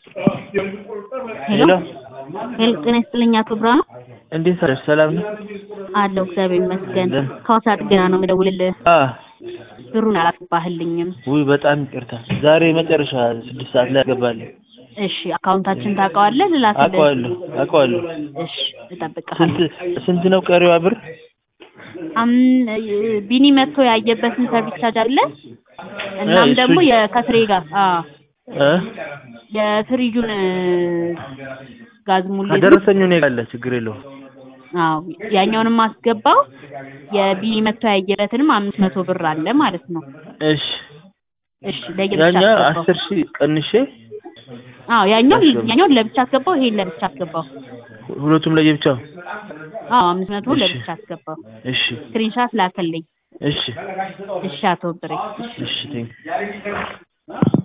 ሄሎ ሄሎ ጤና ይስጥልኝ አቶ ብርሃኑ እንዴት አለሽ? ሰላም ነው? አለሁ እግዚአብሔር ይመስገን ደህና። ከሐዋሳ ጥገና ነው የምደውልልህ አ ብሩን አላስገባህልኝም ውይ በጣም ይቅርታ። ዛሬ መጨረሻ ስድስት ሰዓት ላይ አገባለሁ። እሺ አካውንታችን ታውቀዋለህ ልላክልህ አውቀዋለሁ አውቀዋለሁ። እሺ እጠብቅሃለሁ ስንት ስንት ነው ቀሪዋ ብር? አም ቢኒ መጥቶ ያየበትን ሰርቪስ ቻርጅ አለ እናም እሱ- ደግሞ የከትሬ ጋር አዎ እ የፍሪጁን ጋዝ ሙሌት ከደረሰኝ እኔ ጋር አለ ችግር የለውም። አዎ ያኛውንም አስገባው የቢኒ መጥቶ ያየበትንም አምስት መቶ ብር አለ ማለት ነው እሺ እሺ ለየብቻ ያኛው አስገባው አስር ሺህ ቀንሼ አዎ ያኛው አስገባው። ያኛውን ለብቻ አስገባው ይሄን ለብቻ አስገባው ሁለቱም ለየብቻው። አዎ አምስት መቶ እሺ። ለብቻ አስገባው እሺ ስክሪንሻት ላከልኝ እሺ እሺ አቶ ብሬ እሺ እሺ ቴንክ